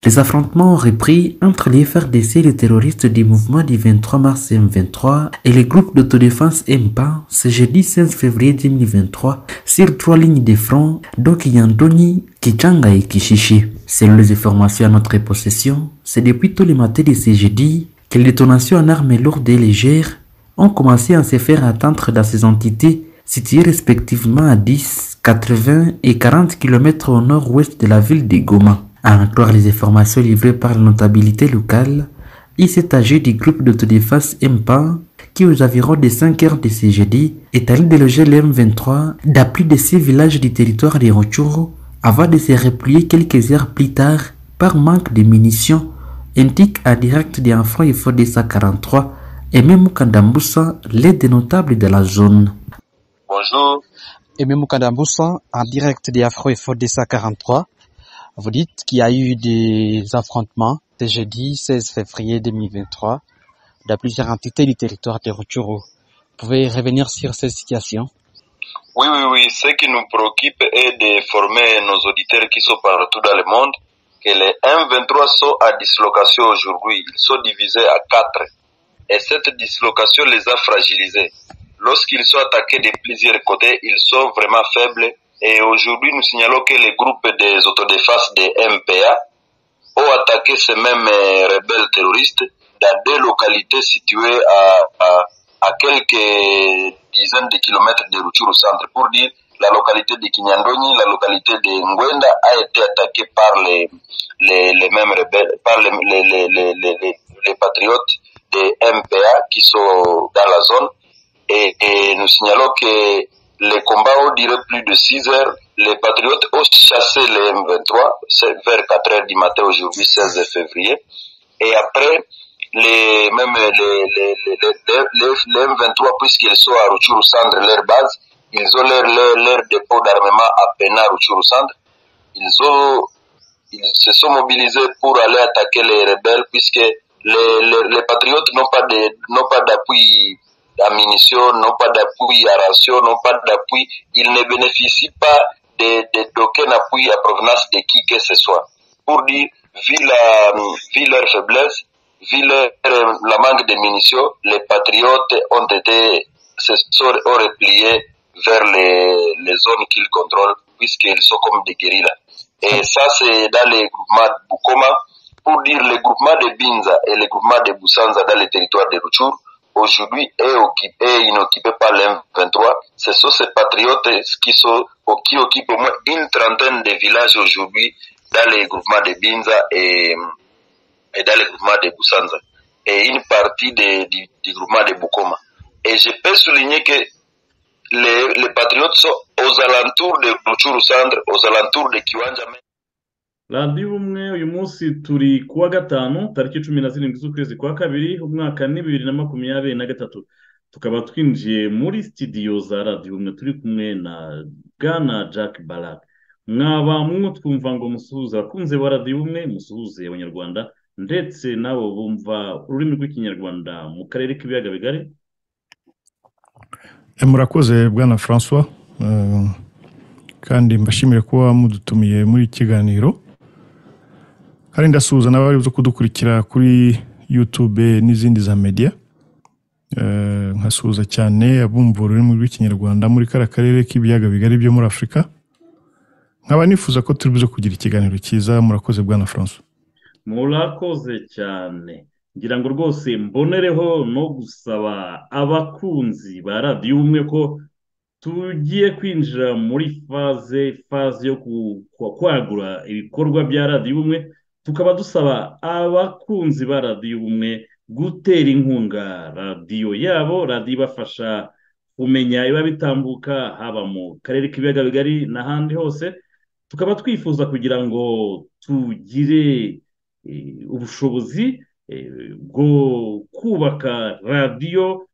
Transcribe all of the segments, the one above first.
Les affrontements ont repris entre les FRDC et les terroristes du mouvement du 23 mars M23 et les groupes d'autodéfense MPA ce jeudi 16 février 2023 sur trois lignes de front, dont Yandoni, Kichanga et Kishishi. Selon les informations à notre possession, c'est depuis tous les matins de ce jeudi que les détonations en armes lourdes et légères ont commencé à se faire attendre dans ces entités situées respectivement à 10, 80 et 40 km au nord-ouest de la ville de Goma. À en croire les informations livrées par la notabilité locale, il s'est agi du groupe d'autodéfense MPA qui aux environs des 5 heures de ce jeudi est allé déloger le M23 dans plus de 6 villages du territoire de Rochuro avant de se replier quelques heures plus tard par manque de munitions, indique à direct des enfants et des 43 et même Kandamboussa, l'aide des notables de la zone. Bonjour. Et même Kandamboussa, en direct des Afro et 43. Vous dites qu'il y a eu des affrontements ce jeudi 16 février 2023 dans plusieurs entités du territoire de Rutshuru. Vous pouvez revenir sur cette situation Oui, oui, oui. Ce qui nous préoccupe est de former nos auditeurs qui sont partout dans le monde que les 1-23 sont à dislocation aujourd'hui. Ils sont divisés à 4 et cette dislocation les a fragilisés. Lorsqu'ils sont attaqués de plusieurs côtés, ils sont vraiment faibles et aujourd'hui nous signalons que les groupes des autodéfense des MPA ont attaqué ces mêmes rebelles terroristes dans des localités situées à, à, à quelques dizaines de kilomètres de Rutshuru centre pour dire la localité de Kinyandoni, la localité de Ngwenda a été attaquée par les, les, les mêmes rebelles, par les, les, les patriotes des MPA qui sont dans la zone et, et, nous signalons que les combats ont duré plus de 6 heures. Les patriotes ont chassé les M23 vers 4 heures du matin aujourd'hui 16 février et après les même les, les, les, les M23 puisqu'ils sont à Ruchuru Sandre leur base, ils ont leur, leur, leur dépôt d'armement à Pena Ruchuru Sandre. Ils ont ils se sont mobilisés pour aller attaquer les rebelles puisque les, les, les, patriotes n'ont pas de, n'ont pas d'appui à munitions, n'ont pas d'appui à ration, n'ont pas d'appui. Ils ne bénéficient pas d'aucun de, de, appui à provenance de qui que ce soit. Pour dire, vu, la, vu leur faiblesse, vu leur, la manque de munitions, les patriotes ont été, se sont repliés vers les, les zones qu'ils contrôlent, puisqu'ils sont comme des guérillas. Et ça, c'est dans les groupements de Bukoma, pour dire le groupement de Binza et le groupement de Boussanza dans le territoire de Rutshur, aujourd'hui est occupé, inoccupé par l'M23. Ce sont ces patriotes qui, sont, qui occupent au moins une trentaine de villages aujourd'hui dans les groupements de Binza et, et dans le groupement de Boussanza et une partie de, du, du, groupement de Bukoma. Et je peux souligner que les, les patriotes sont aux alentours de Rutshuru Sandre, aux alentours de Kiwanja. radiyo ubumwe uyu munsi turi kuwa gatanu tariki cumi na zirindwi z'ukwezi kwa kabiri umwaka ni bibiri na makumyabiri na gatatu tukaba twinjiye muri sitidiyo za radiyo ubumwe turi kumwe na bwana jack barak mwaba mwo twumva ngo musuhuze abakunze ba radiyo ubumwe musuhuze abanyarwanda ndetse nabo bumva ururimi rw'ikinyarwanda mu karere k'ibiyaga bigari murakoze bwana francois kandi mbashimire kuba mudutumiye muri iki kiganiro kandi ndasuhuza n'abari zo kudukurikira kuri yutube n'izindi za mediya nkasuhuza cyane abumva ururimi rw'ikinyarwanda muri kariya karere k'ibiyaga bigari byo muri afurika nkaba nifuza ko turi buze kugira ikiganiro cyiza murakoze bwana franco murakoze cyane ngira ngo rwose mbonereho no gusaba abakunzi ba radiyo umwe ko tugiye kwinjira muri faze faze yo kwagura ibikorwa bya radiyo umwe tukaba dusaba abakunzi ba radiyo ubumwe gutera inkunga radiyo yabo radiyo ibafasha kumenya ibiba bitambuka haba mu karere k'ibiyaga bigari n'ahandi hose tukaba twifuza kugira ngo tugire ubushobozi bwo kubaka radiyo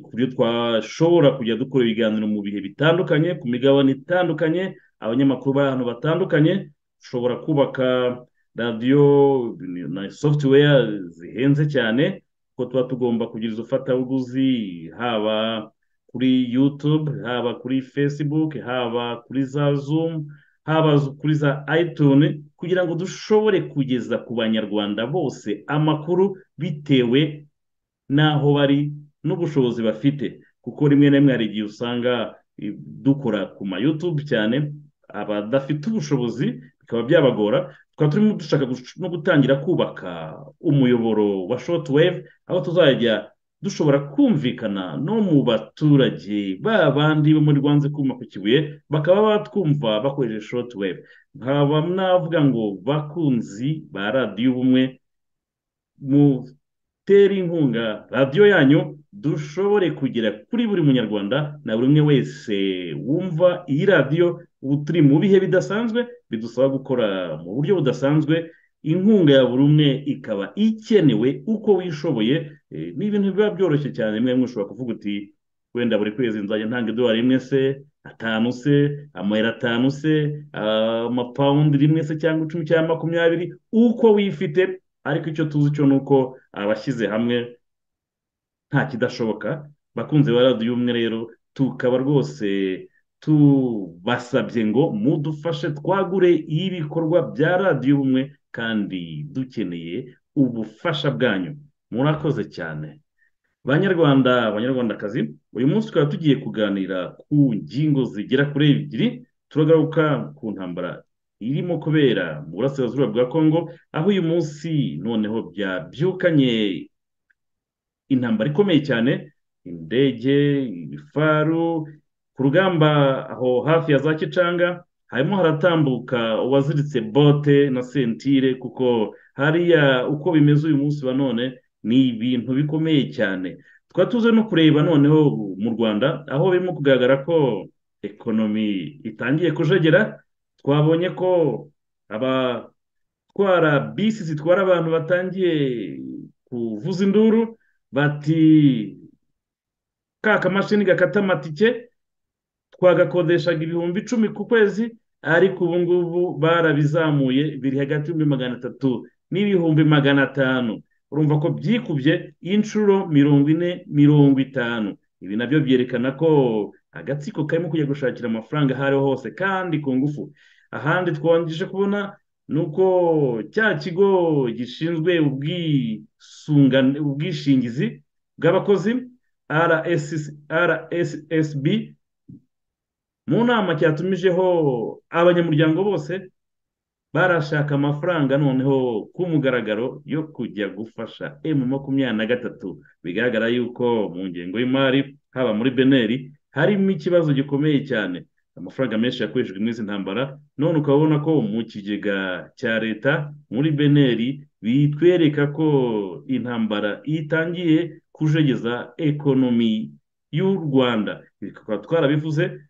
ku buryo twashobora kujya dukora ibiganiro mu bihe bitandukanye ku migabane itandukanye abanyamakuru b'ahantu batandukanye dushobora kubaka radiyo na software zihenze cyane ko tuba tugomba kugira izo fatabuguzi haba kuri yutube haba kuri fesibuke haba kuri za zumu haba kuri za ayituni kugira ngo dushobore kugeza ku banyarwanda bose amakuru bitewe n'aho bari n'ubushobozi bafite kuko rimwe na rimwe hari igihe usanga dukora ku mayutubu cyane abadafite ubushobozi bikaba byabagora tukaba turimo dushaka no gutangira kubaka umuyoboro wa shotwave aho tuzajya dushobora kumvikana no mu baturage ba bandi bo muri rwanze kuma ku kibuye bakaba batwumva bakoresheje shotwave nkaba navuga ngo bakunzi ba radiyo ubumwe mutere inkunga radiyo yanyu dushobore kugera kuri buri munyarwanda na buri umwe wese wumva iyi radiyo ubu turi mu bihe bidasanzwe bidusaba gukora mu buryo budasanzwe inkunga ya buri umwe ikaba ikenewe uko wishoboye ni ibintu biba byoroshye cyane rimwe rimwe ushobora kuvuga uti wenda buri kwezi nzajya ntanga idolari rimwe se atanu se amayero atanu se amapawundi rimwe se cyangwa icumi cyangwa makumyabiri uko wifite ariko icyo tuzi cyo ni uko abashyize hamwe nta kidashoboka bakunze ba radiyo umwe rero tukaba rwose tubasabye ngo mudufashe twagure ibikorwa bya radiyo ubumwe kandi dukeneye ubufasha bwanyu murakoze cyane banyarwanda abanyarwandakazi uyu munsi tukaba tugiye kuganira ku ngingo zigera kuri ebyiri turagaruka ku ntambara irimo kubera mu burasirazuba bwa kongo aho uyu munsi noneho byabyukanye intambara ikomeye cyane indege ibifaru ku rugamba aho hafi ya za kicanga harimo haratambuka uwaziritse bote na sentire kuko hariya uko bimeze uyu munsi wa none ni ibintu bikomeye cyane tukaba tuze no kureba noneho mu rwanda aho birimo kugaragara ko ekonomi itangiye kujegera twabonye ko abatwara bisi zitwara abantu batangiye kuvuza induru bati ka kamashini gakata amatike twagakodeshaga ibihumbi icumi ku kwezi ariko ubu ngubu barabizamuye biri hagati y'ibihumbi magana atatu n'ibihumbi magana atanu urumva ko byikubye inshuro mirongo ine mirongo itanu ibi nabyo byerekana ko agatsiko karimo kujya gushakira amafaranga aho ariho hose kandi ku ngufu ahandi twongeye kubona ni uko cya kigo gishinzwe ubwishingizi bw'abakozi rssb mu nama cyatumijeho abanyamuryango bose barashaka amafaranga noneho ku mugaragaro yo kujya gufasha emu makumyabiri na gatatu bigaragara yuko mu ngengo y'imari haba muri beneri harimo ikibazo gikomeye cyane amafaranga menshi yakoreshejwe muri izi ntambara none ukabona ko mu kigega cya leta muri beneri bitwereka ko intambara itangiye kujegeza ekonomi y'u rwanda bikaba twarabivuze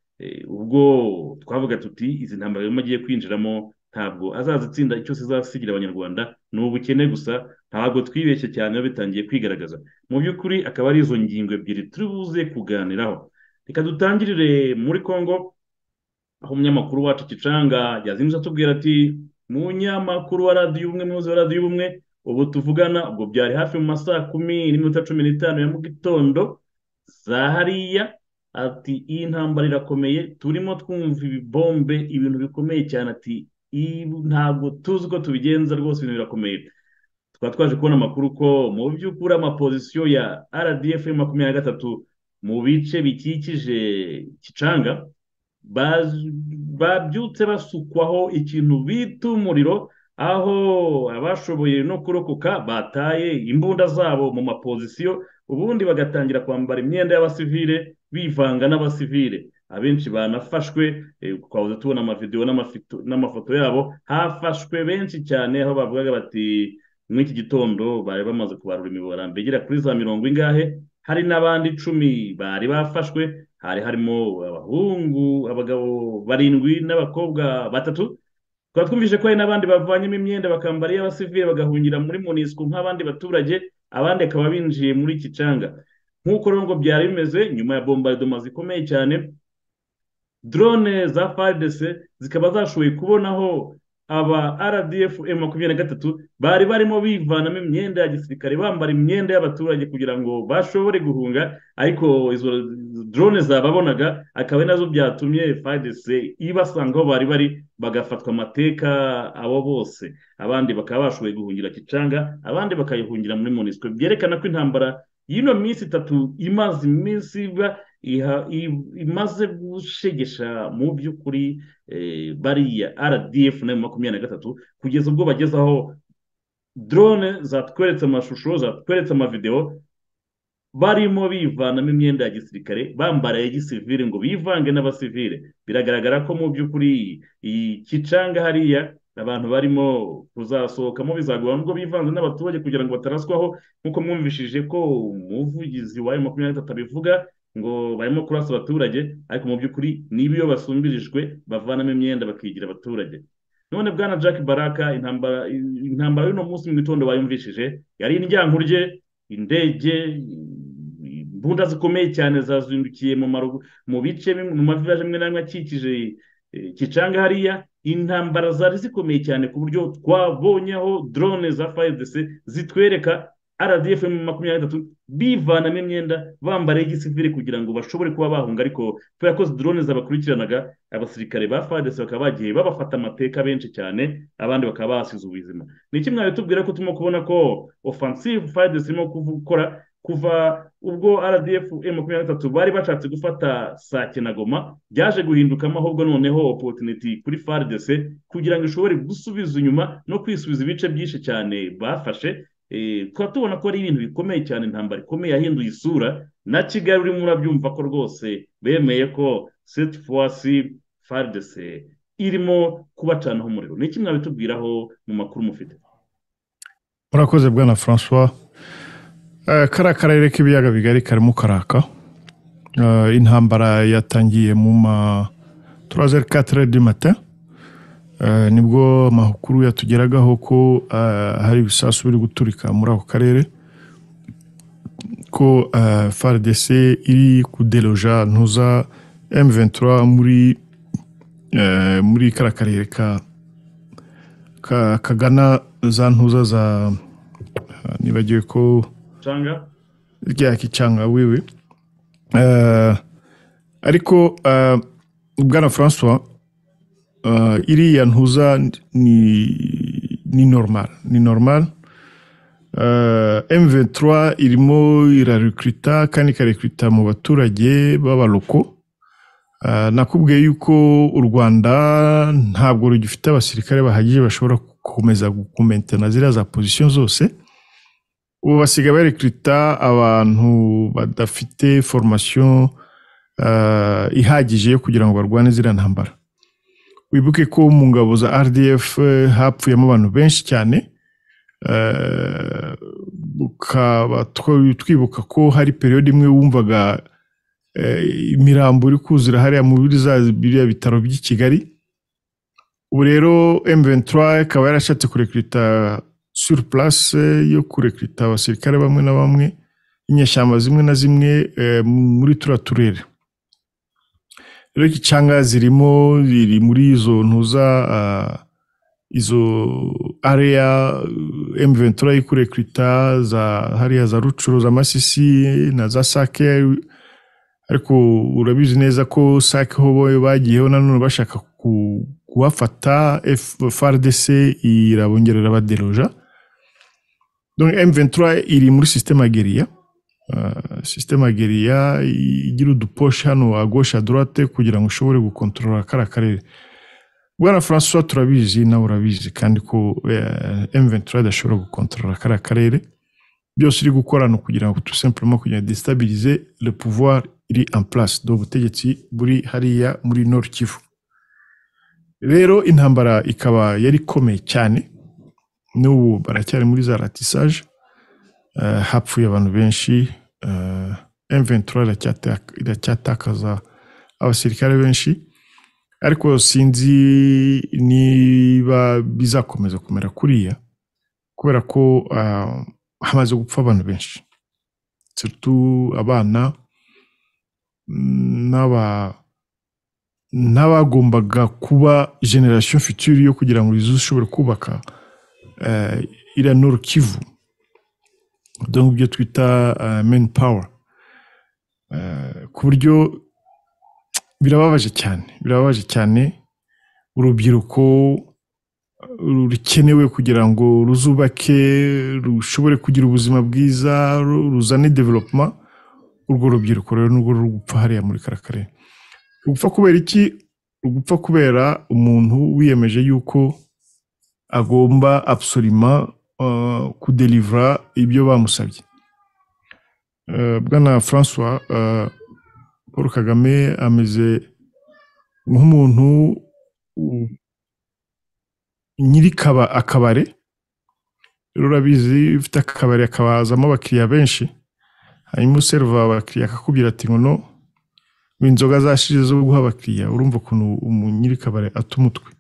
ubwo twavuga tuti izi ntambaro irimo agiye kwinjiramo ntabwo azazitsinda icyo zizasigira abanyarwanda ni ubukene gusa ntabwo twibeshye cyane biba bitangiye kwigaragaza mu by'ukuri akaba ari izo ngingo ebyiri turi buze kuganiraho reka dutangirire muri congo aho umunyamakuru wacu kicanga yazindutse atubwira ati munyamakuru wa radiyo ubumwe muyobozi wa radiyo ubumwe ubu tuvugana ubwo byari hafi mu masaha kumi n'iminota cumi n'itanu ya mu gitondo za hariya ati iyi ntambara irakomeye turimo twumva ibibombe ibintu bikomeye cyane ati ntabwo tuzi uko tubigenza rwose ibintu birakomeye tukaba twaje kubona amakuru ko mu by'ukuri amapozisiyo ya rdf makumyabiri na gatatu mu bice bikikije kicanga babyutse basukwaho ikintu bita umuriro aho abashoboye no kurokoka bataye imbunda zabo mu mapozisiyo ubundi bagatangira kwambara imyenda y'abasivire bivanga n'abasivire abenshi banafashwe twabuze tubona amavidewo n'amafoto yabo hafashwe benshi cyane aho bavugaga bati muri iki gitondo bari bamaze kubarura imibora mbegera kuri za mirongo ingahe hari n'abandi icumi bari bafashwe hari harimo abahungu abagabo barindwi n'abakobwa batatu tukaba twumvise ko hari n'abandi bavanyemo imyenda bakambara iy'abasivire bagahungira muri munisiko nk'abandi baturage abandi bakaba binjiye muri iki canga nk'uko ngo byari bimeze nyuma ya bombardoma zikomeye cyane drone za faridese zikaba zashoboye kubonaho aba rdf makumyabiri na gatatu bari barimo bivanamo imyenda ya gisirikare bambara imyenda y'abaturage kugira ngo bashobore guhunga ariko izo drone zababonaga akaba ari nazo byatumye fadese ibasanga aho bari bari bagafatwa amateka abo bose abandi bakaba bashoboye guhungira kicanga abandi bakayihungira muri monisiko byerekana ko intambara y'ino minsi itatu imaze iminsi iba imaze gushegesha mu by'ukuri bariya rdf na makumyabiri na gatatu kugeza ubwo bageze aho drone zatweretse amashusho zatweretse amavidewo barimo bivanamo imyenda ya gisirikare bambara ya gisivire ngo bivange n'abasivire biragaragara ko mu by'ukuri iyi kicanga hariya abantu barimo kuzasohokamo bizagora nubwo bivanze n'abaturage kugira ngo bataraswaho nk'uko mwumvishije ko umuvugizi wa makumyabiri na gatatu abivuga ngo barimo kurasa abaturage ariko mu by'ukuri niba iyo basumbirijwe bavanamo imyenda bakigira abaturage none bwana jack baraka intambara y'uno munsi mu gitondo bayumvishije yari indyankurye indege imbunda zikomeye cyane zazindukiye mu bice mu mavilaje amwe n'amwe akikije kicanga hariya intambara zari zikomeye cyane ku buryo twabonye aho drone za fayidesi zitwereka rdf makumyabiri n'itatu bivanamo imyenda bambara igisivire kugira ngo bashobore kuba bahunga ariko kubera ko drone zabakurikiranaga abasirikare ba fadesi bakaba bagiye babafata amateka benshi cyane abandi bakaba basize ubuzima ni iki mwari tubwira ko turimo kubona ko offensive fadesi irimo gukora kuva ubwo rdf makumyabiri n'itatu bari bashatse gufata saa kinagoma byaje guhindukamo ahubwo noneho opotiniti kuri fadesi kugira ngo ishobore gusubiza inyuma no kwisubiza ibice byinshi cyane bafashe tukaba tubona ko ari ibintu bikomeye cyane intambara ikomeye yahinduye isura na kigali urimo urabyumva ko rwose bemeye ko seti fuwasi faridese irimo kubacanaho umuriro ni iki mwabitubwiraho mu makuru mufite murakoze bwana francois kariya karere k'ibiyaga bigari karimo karaka intambara yatangiye mu ma turazeri katire di mata nibwo amakuru yatugeragaho ko hari ibisasu biri guturika muri ako karere ko frdc iri kuderoja ntuza m23 muri muri kara karere kagana za ntuza za nibagiwe ko rya kicanga wiwe ariko bwana francois iriya ntuza ni normal ni normal M23 irimo irarekurita kandi ikarekurita mu baturage b'abaroko nakubwiye yuko u rwanda ntabwo rugifite abasirikare bahagije bashobora gukomeza gukomentana ziriya za pozisiyo zose ubu basigaye barekurita abantu badafite formasiyo ihagije yo kugira ngo barwane ziriya ntambara wibuke ko mu ngabo za rdf hapfuyemo abantu benshi cyane ukaba twibuka ko hari periyode imwe wumvaga imirambo iri kuzura hariya mu biriya bitaro by'i kigali ubu rero m23 ikaba yarashatse kurekurita sur place yo kurekurita abasirikare bamwe na bamwe inyeshyamba zimwe na zimwe muri turiya turere rero kicanga zirimo ziri muri izo ntuza izo area M23 ikurekurita za hariya za Rucuro za Masisi na za Sake ariko urabizi neza ko Sake ho boyo bagiyeho nanone bashaka kuwafata FRDC irabongerera baderoja donc M23 iri muri systeme guerilla sisiteme geriya igira uduposhe hano agoshe adorate kugira ngo ushobore gukontorora kariya karere bwana francois turabizi nawe urabizi kandi ko M23 idashobora gukontorora kariya karere byose iri gukora ni ukugira ngo tusemplemo kugira ngo desitabilize le pouvoir iri en place do ubutegetsi buri hariya muri nord kivu rero intambara ikaba yari ikomeye cyane n'ubu baracyari muri za ratisage hapfuye abantu benshi M23 iracyatakaza abasirikare benshi ariko sinzi niba bizakomeza kumera kuriya kubera ko hamaze gupfa abantu benshi abana n'aba n'abagombaga kuba generasiyo futuri yo kugira ngo izu ishobore kubaka eh, iriya noru kivu donc ibyo twita meni pawa ku buryo birababaje cyane birababaje cyane urubyiruko rukenewe kugira ngo ruzubake rushobore kugira ubuzima bwiza ru- ruzane developuma urwo rubyiruko rero nurwo ruri gupfa hariya muri karakare rugupfa kubera iki rugupfa kubera umuntu wiyemeje yuko agomba absolima eh, kudelivra ibyo bamusabye Eh, bwana francois eh, paul kagame ameze nk'umuntu u- nyiri kaba- akabare rero urabizi ufite akabari akabazamo abakiriya benshi hanyuma userva abakiriya akakubwira ati ngo no inzoga zashize zo guha abakiriya urumva ukuntu umu- nyiri kabare ata umutwe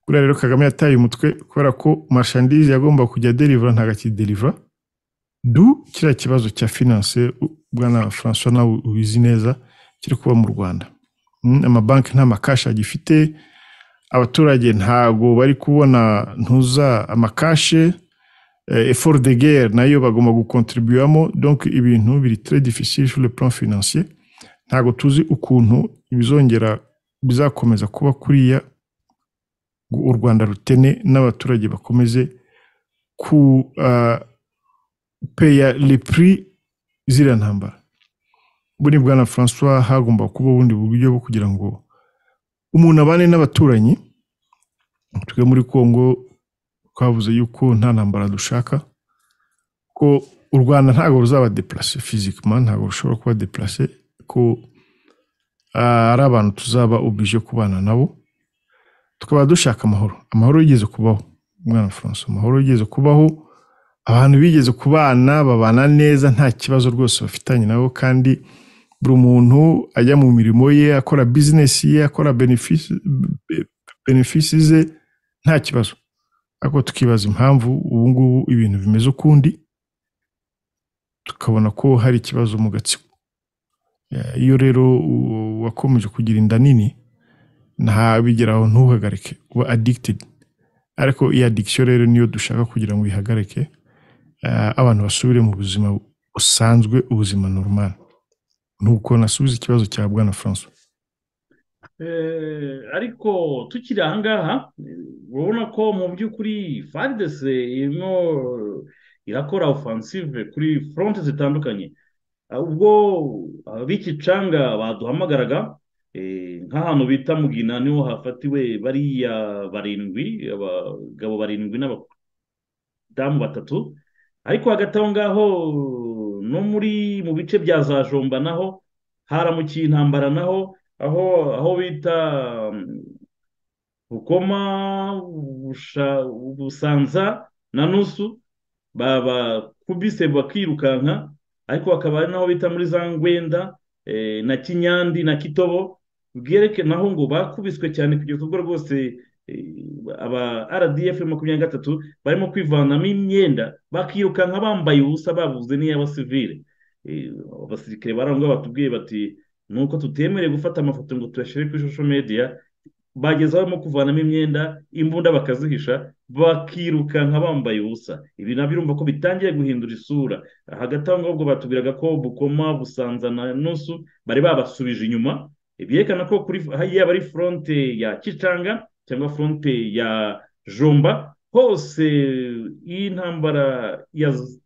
kuriya rero kagame yataye umutwe kubera ko mashandizi yagomba kujya derivura ntagakiderivura du kiriya kibazo cya finance u- bwana francois nawe ubizi neza kiri kuba mu rwanda Mm, amabanki nta makashi agifite abaturage ntago bari kubona ntuza amakashe eh, effort de guerre nayo bagomba gukontribuwamo donc ibintu biri très difficile sur le plan financier ntago tuzi ukuntu bizongera bizakomeza kuba kuriya ngo u Rwanda rutene n'abaturage bakomeze ku uh, peya le prix ziriya ntambara buri bwana Francois hagomba kuba ubundi buryo bwo kugira ngo umuntu abane n'abaturanyi twe muri Congo twavuze yuko nta ntambara dushaka ko u Rwanda ntabwo ruzaba deplase physiquement ntabwo rushobora kuba deplase ko ah, ari abantu tuzaba oblige kubana nabo tukaba dushaka amahoro amahoro yigeze kubaho mwana François amahoro yigeze kubaho abantu bigeze kubana babana neza nta kibazo rwose bafitanye nabo kandi buri muntu ajya mu mirimo ye akora bizinesi ye akora benefisi be- benefisi ze nta kibazo ariko tukibaza impamvu ubu ngubu ibintu bimeze ukundi tukabona ko hari ikibazo mu gatsiko Eh, iyo rero u- wakomeje kugira inda nini ntabigeraho ntuhagarike uba addicted ariko iyi addiction rero niyo dushaka kugira ngo ihagarike eh, abantu basubire mu buzima busanzwe ubuzima normal nuko nasubiza ikibazo cya bwana francois Eh, ariko tukiri aha ngaha eh, urabona ko mu by'ukuri FARDC irimo irakora offensive kuri front zitandukanye Ah, ubwo ab'igicanga baduhamagaraga eh, nk'ahantu bita mugina niho hafatiwe bariya barindwi abagabo barindwi n'abadamu batatu ariko hagati aho ngaho no muri mu bice bya za jomba naho haramukiye intambara naho aho aho bita mm, bukoma Busha- busanza na nusu babakubise bakirukanka ariko hakaba ari naho bita muri za ngwenda eh, na kinyandi na kitobo bwereke naho ngo bakubiswe cyane kugeza ubwo rwose eh, aba rdf makumyabiri na gatatu barimo kwivanamo imyenda bakirukanka bambaye ubusa babuze n'iy'abasivile Eh, abasirikare barangwa batubwiye bati ni uko tutemerewe gufata amafoto ngo tuyashyire kuri social media bagezeho barimo kuvanamo imyenda imbunda bakazihisha bakirukanka bambaye ubusa ibi nabyo urumva ko bitangiye guhindura isura hagati aho ngaho ubwo batubwiraga ko bukoma busanza na nusu bari babasubije inyuma byerekana ko kuri yaba ari fronte ya kicanga cyangwa fronte ya jomba hose iyi ntambara yaz-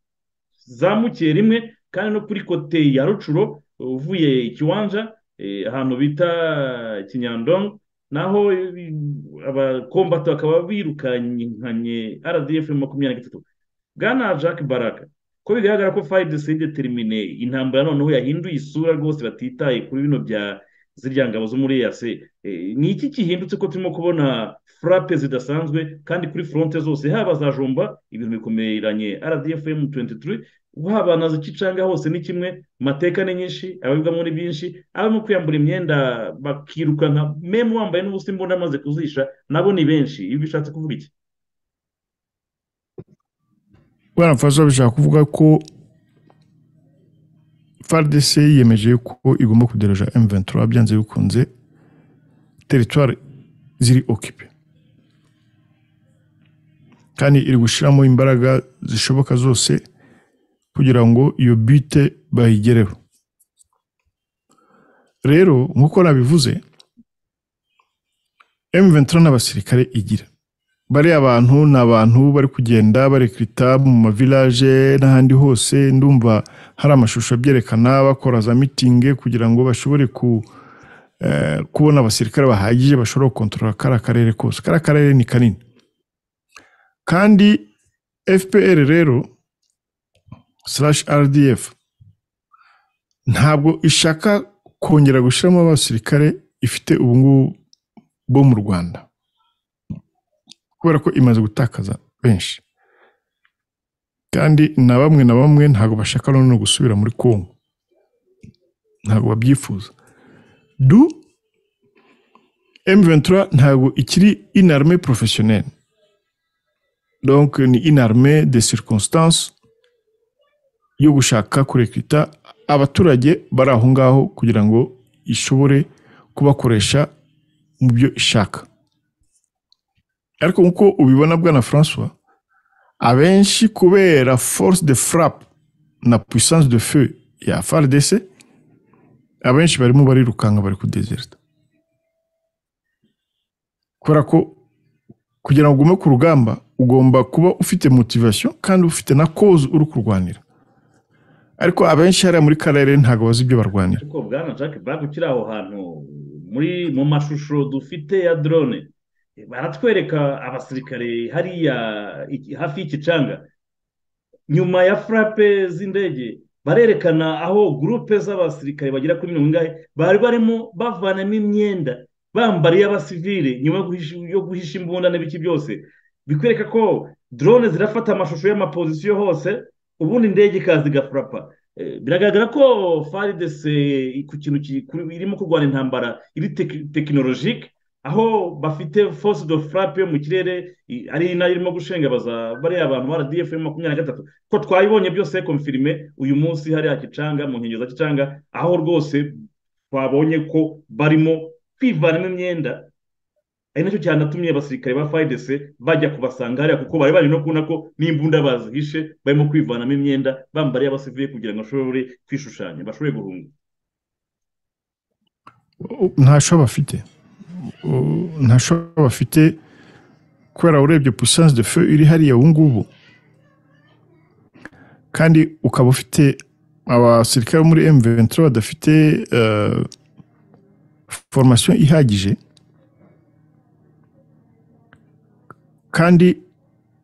zamukiye rimwe kandi no kuri kote ya rucuro uvuye ikiwanja eh, ahantu bita kinyandongo naho eh, abakombati bakaba birukankanye rdf makumyabiri na gatatu bwana jack baraka ko bigaragara ko fayi deside termine intambara noneho yahinduye isura rwose batitaye kuri bino bya zirya ngabo zo muri EAC Eh, ni iki gihindutse ko turimo kubona furape zidasanzwe kandi kuri foronte zose haba za jomba ibintu bikomeranye rdfm 23 haba na za kicanga hose ni kimwe mateka ni nyinshi ababibwamo ni byinshi abamo kwiyambura imyenda bakirukanka memu wambaye n'ubusa imbunda amaze kuzisha nabo ni benshi ibi bishatse kuvuga iki bwana francois bishaka kuvuga ko fardc yiyemeje ko igomba kuderoja m23 byanze bikunze teritwari ziri okipe kandi iri gushyiramo imbaraga zishoboka zose kugira ngo iyo bite bayigereho rero nk'uko nabivuze M23 n'abasirikare igira bariya abantu ni abantu bari kugenda barekrita mu mavilaje n'ahandi hose ndumva hari amashusho abyerekana bakora za mitingi kugira ngo bashobore ku eh, kubona abasirikare bahagije bashobora gukontorora kariya karere kose kariya karere ni kanini kandi fpr rero slash rdf ntabwo ishaka kongera gushyiramo abasirikare ifite ubungubu bo mu rwanda kubera ko imaze gutakaza benshi kandi na bamwe na bamwe ntabwo bashaka noneho gusubira muri kongo ntabwo babyifuza du m23 ntabwo ikiri inarme professionnel donc ni inarme de circonstance yo gushaka kurekrita abaturage bari aho ngaho kugira ngo ishobore kubakoresha mu byo ishaka ariko nk'uko ubibona bwana francois abenshi kubera force de frappe na puissance de feu ya fardc abenshi barimo barirukanga bari kudezerita kubera ko kugira ngo ugume ku rugamba ugomba kuba ufite motivation kandi ufite na cause uri kurwanira ariko abenshi hariya muri karere ntabwo bazi ibyo barwanira ariko bwana jack bag ukiri aho hantu muri mu mashusho dufite ya drone baratwereka abasirikare hariya iki- hafi y'igicanga nyuma ya furape z'indege barerekana aho gurupe z'abasirikare bagera kuri mirongo ingahe bari barimo bavanamo imyenda bambariye abasivile nyuma yo guhisha- yo guhisha imbunda n'ibiki byose bikwereka ko drone zirafata amashusho y'amapozisiyo hose ubundi indege ikaza igafurapa Eh, biragaragara ko faridese ku kintu ki- kuri- irimo kurwana intambara iri teki- tekinolojike aho bafite force de frappe yo mu kirere i- ari nayo irimo gushengabaza bariya abantu ba rdf makumyabiri na gatatu ko twayibonye byose konfirime uyu munsi hariya gicanga mu nkengero za gicanga aho rwose twabonye ko barimo kwivanamo imyenda ari nacyo cyanatumye abasirikare ba fayidese bajya kubasanga hariya kuko bari bari no kubona ko n'imbunda bazihishe barimo kwivanamo imyenda bambariye abasivire kugira ngo bashobore kwishushanya bashobore guhunga ntasho bafite U- ntasho bafite kubera urebye puissance de feu iri hariya ubu ngubu kandi ukaba ufite abasirikare bo muri M23 badafite eh, formation ihagije kandi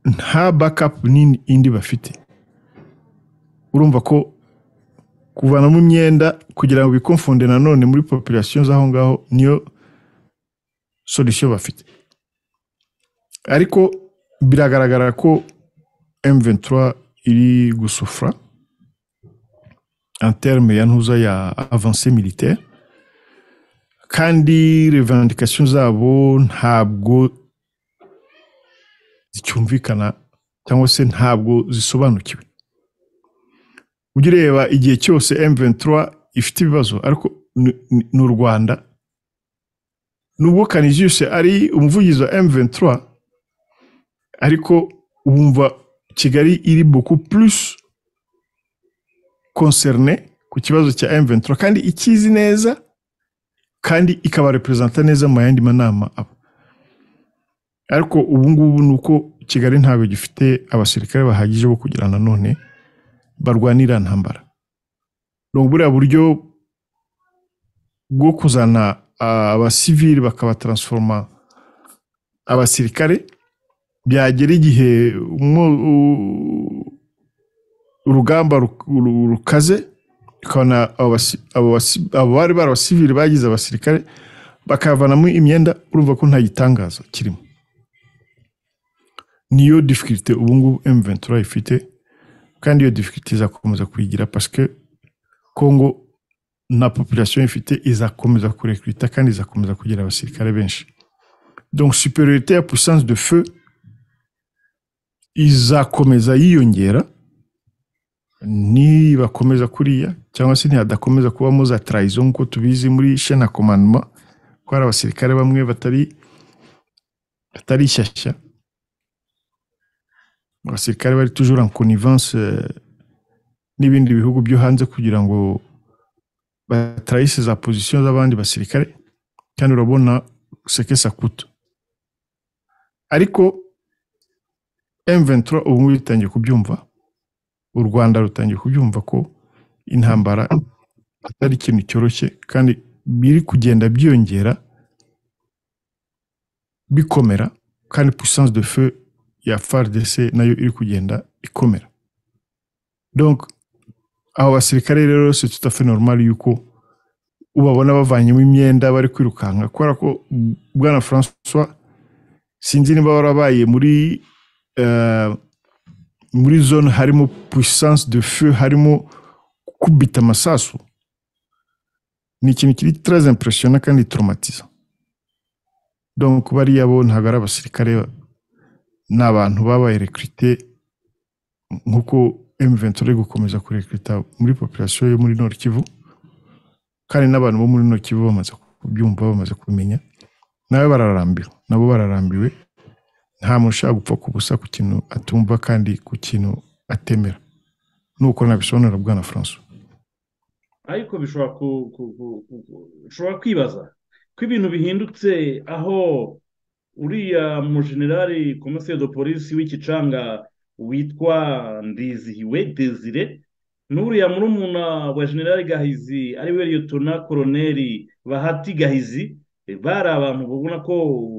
nta backup nini indi bafite urumva ko kuvanamo imyenda kugira ngo bikomfunde nanone muri population z'aho ngaho niyo solution bafite ariko biragaragara ko M23 iri gusufra en terme ya ntuza ya avancée militaire kandi revendication zabo ntabwo zicyumvikana cyangwa se ntabwo zisobanukiwe ujya ureba igihe cyose M23 ifite ibibazo ariko ni- ni- ni u Rwanda nubwo Canisius ari umuvugizi wa M23 ariko wumva Kigali iri beaucoup plus concernée ku kibazo cya M23 kandi ikizi neza kandi ikabarepresenta neza mu yandi manama aba ariko ubu ngubu ni uko Kigali ntabwo gifite abasirikare bahagije bo kugira nanone barwanira ntambara ni uburiya buryo bwo kuzana ah, abasivili bakabataransiforoma abasirikare byagera igihe umwo- u- urugamba ruk- ru- rukaze ukabona abo basi- abo basi- abo bari bari abasivili bagize abasirikare bakavanamo imyenda urumva ko nta gitangaza kirimo niyo difikirite ubu ngubu M23 ifite kandi iyo difficulté izakomeza kuyigira parce que Congo na population ifite izakomeza kurekrita kandi izakomeza kugira abasirikare benshi donc superiorité ya puissance de feu izakomeza yiyongera nibakomeza kuriya cyangwa se ntihadakomeza kubamo za trahison nk'uko tubizi muri chaîne ya commandement ko hari abasirikare bamwe batari batari shyashya abasirikare bari toujours en connivence eh, n'ibindi bihugu byo hanze kugira ngo batrahise za position z'abandi basirikare kandi urabona seke sakuto ariko M23 ubu ngubu bitangiye kubyumva u Rwanda rutangiye kubyumva ko intambara atari ikintu cyoroshye kandi biri kugenda byiyongera bikomera kandi puissance de feu ya FARDC nayo iri kugenda ikomera donc abo basirikare rero c'est tout à fait normal yuko ubabona bavanyemo imyenda bari kwirukanka kubera ko bwana François sinzi niba warabaye muri eh, muri zone harimo puissance de feu harimo kubita amasasu ni ikintu kiri très impressionnant kandi traumatiza donc bariya bo ntabwo ari abasirikare ni abantu babaye recruté nk'uko M23 iri gukomeza kurekrita muri population yo muri Nord Kivu kandi n'abantu bo muri Nord Kivu bamaze kubyumva bamaze kubimenya nawe bararambirwa nabo bararambiwe nta muntu ushaka gupfa ku busa ku kintu atumva kandi ku kintu atemera nuko nabisobanura bwana François ariko bishobora ku- ku- ku- ku- ku- ushobora kwibaza ko ibintu bihindutse aho uriya mujenerali komiseri de polisi w'ikicanga witwa ndizihiwe desire n'uriya murumuna wa generali gahizi ari we liyotona koroneri bahati gahizi bari abantu babona ko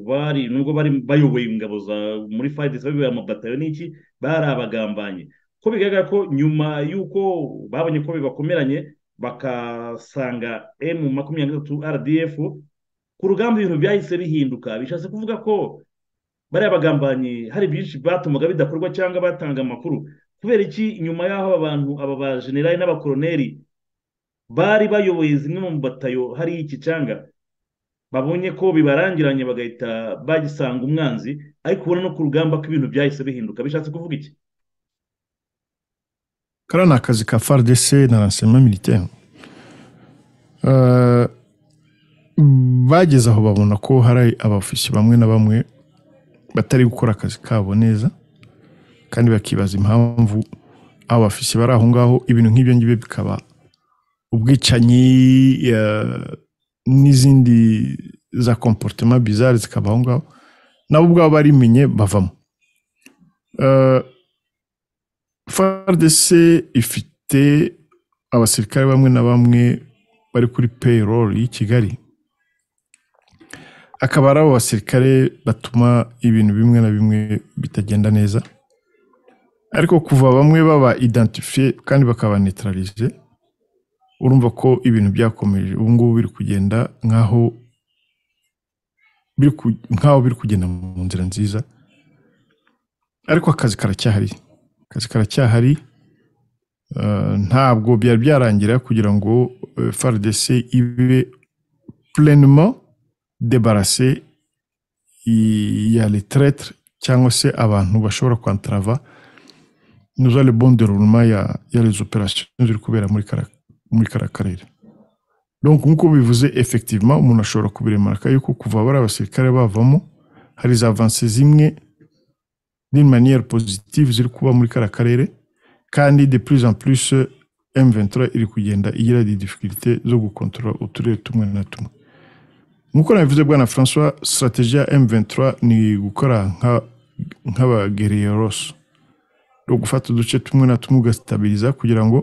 bari nubwo bari bayoboye ingabo za muri fayidesi bayoboye amabatayo n'iki bari abagambanye ko bigaragara ko nyuma y'uko babonye ko bibakomeranye bakasanga emu makumyabiri na gatatu rdf ku rugamba ibintu byahise bihinduka bishatse kuvuga ko bariya bagambanyi hari byinshi batumaga bidakorwa cyangwa batanga amakuru kubera iki nyuma y'aho aba bantu aba bajenerali n'abakoroneri bari bayoboye zimwe mu batayo hariya iki cyanga babonye ko bibarangiranye bagahita bagisanga umwanzi ariko ubona no ku rugamba ko ibintu byahise bihinduka bishatse kuvuga iki kariya ni akazi ka FARDC na renseignement militaire Euh, bageze aho babona ko hari abafisi bamwe na bamwe batari gukora akazi kabo neza kandi bakibaza impamvu abo bafisi bari aho ngaho ibintu nk'ibyo ngibyo bikaba ubwicanyi eh, n'izindi za comportement bizarre zikaba aho ngaho nabo ubwabo barimenye bavamo Eh, FARDC ifite abasirikare bamwe na bamwe bari kuri payroll y'i Kigali akaba ari abo basirikare batuma ibintu bimwe na bimwe bitagenda neza ariko kuva bamwe baba identifiye kandi bakaba neutralize urumva ko ibintu byakomeje ubu ngubu biri kugenda nk'aho biri ku- nk'aho biri kugenda mu nzira nziza ariko akazi karacyahari akazi karacyahari Eh, ntabwo byari byarangira kugira ngo eh, FARDC ibe pleinement débarrassée i- ya les traîtres cyangwa se abantu bashobora kwantrava nous le bon déroulement ya ya les opérations ziri kubera muri kara muri kara karere donc nkuko bivuze effectivement umuntu ashobora kubiremaraka yuko kuva bari abasirikare bavamo hari za avancées zimwe d'une manière positive ziri kuba muri kara karere kandi de plus en plus M23 iri kugenda igira des difficultés zo gukontorora uturere tumwe na tumwe nk'uko nabivuze bwana François strategie ya M23 ni gukora nka nk'abagereros no gufata uduce tumwe na tumwe ugasitabiliza kugira ngo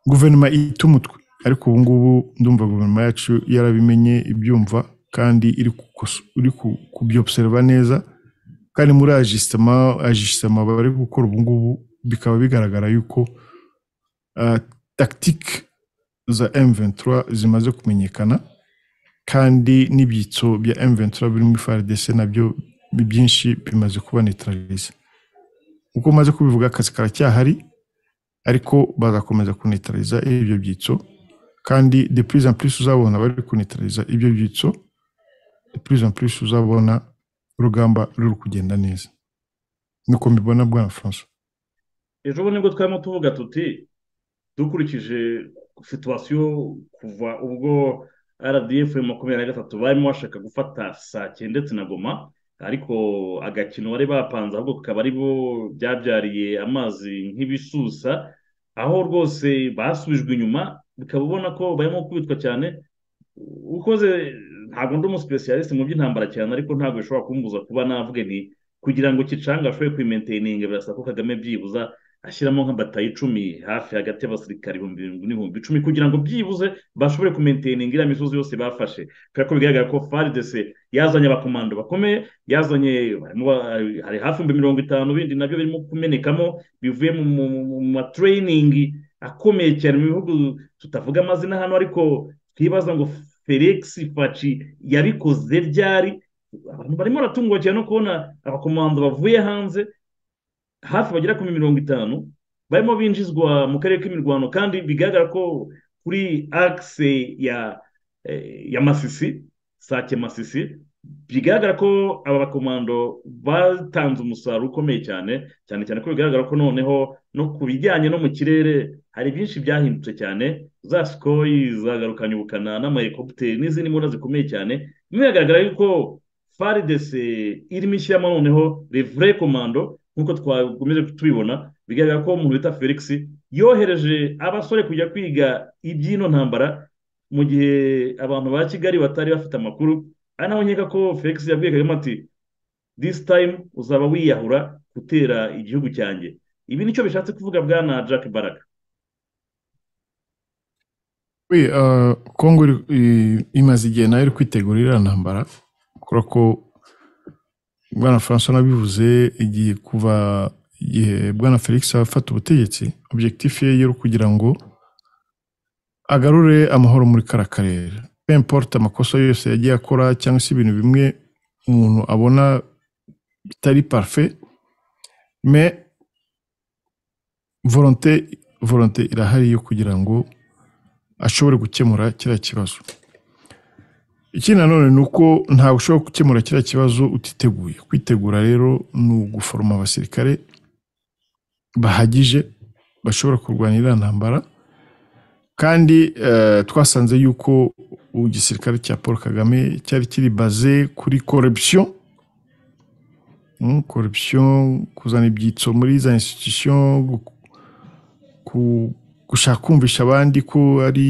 guverinoma ite umutwe ariko ubu ngubu ndumva guverinoma yacu yarabimenye ibyumva kandi iri kukoso- iri ku- kubyobserva neza kandi muri ajisitema ajisitema bari gukora ubu ngubu bikaba bigaragara yuko uh, tactique za M23 zimaze kumenyekana kandi n'ibyitso bya M23 biri muri FARDC nabyo bi- byinshi bimaze kuba neutralize uko maze kubivuga akazi karacyahari ariko bazakomeza kuneutraliza ibyo byitso kandi de plus en plus uzabona bari kuneutraliza ibyo byitso de plus en plus uzabona urugamba ruri kugenda neza niko mbibona bwana François ejo bundi nibwo twarimo tuvuga tuti dukurikije situwasiyo kuva ubwo rdf makumyabiri na gatatu barimo bashaka gufata sake ndetse na goma ariko agakino bari bapanze ahubwo kakaba ari bo byabyariye amazi nk'ibisusa aho rwose basubijwe inyuma bikaba ubona ko barimo kubitwa cyane ukoze ntabwo ndi umusipesiyalisite mu by'intambara cyane ariko ntabwo bishobora kumbuza kuba navuge ni kugira ngo kicanga ashobore kwimenteyininga birasa ko kagame byibuza ashyiramo nka bataye icumi hafi hagati y'abasirikare ibihumbi birindwi n'ibihumbi icumi kugira ngo byibuze bashobore kumenteyininga iriya misozi yose bafashe kubera ko bigaragara ko faridese yazanye abakomando bakomeye yazanye hari hafi ibihumbi mirongo itanu bindi nabyo birimo kumenekamo bivuye mu matreyiningi akomeye cyane mu bihugu tutavuga amazina hano ariko twibaza ngo felix faci yabikoze ryari abantu barimo baratungwa cyane no kubona abakomando bavuye hanze hafi bagera kuri mirongo itanu barimo binjizwa mu karere k'imirwano kandi bigaragara ko kuri akise ya ya masisi sake masisi bigaragara ko aba bakomando batanze umusaruro ukomeye cyane cyane cyane ko bigaragara ko noneho no ku bijyanye no mu kirere hari byinshi byahindutse cyane za sikoyi zagarukanye ubukana n'amahelikopiteri n'izindi mbona zikomeye cyane bigaragara yuko faridese irimo ishyiramo noneho revure komando nk'uko twakomeje tubibona bigaragara ko umuntu bita felix yohereje abasore kujya kwiga iby'ino ntambara mu gihe abantu ba kigali batari bafite amakuru ari naho nkeka ko felix yabwiye kagame ati disi tayimu uzaba wiyahura gutera igihugu cyanjye ibi nicyo bishatse kuvuga bwana jack baraka Oui, uh, kongo imaze igihe nayo iri kwitegura iriya ntambara kubera ko bwana francois nabivuze igihe kuva igihe bwana felix afata ubutegetsi objectif ye yari ukugira ngo agarure amahoro muri kara karere pemporte amakosa yose yagiye akora cyangwa se ibintu bimwe umuntu abona bitari parfe me volonte volonte irahari yo kugira ngo ashobore gukemura kiriya kibazo ikindi nanone ni uko ntabwo ushobora gukemura kiriya kibazo utiteguye kwitegura rero ni uguforoma abasirikare bahagije bashobora kurwanya iriya ntambara kandi twasanze yuko igisirikare cya paul kagame cyari kiri baze kuri korupsiyo korupsiyo kuzana ibyitso muri za institusiyo gushaka kumvisha abandi ko ari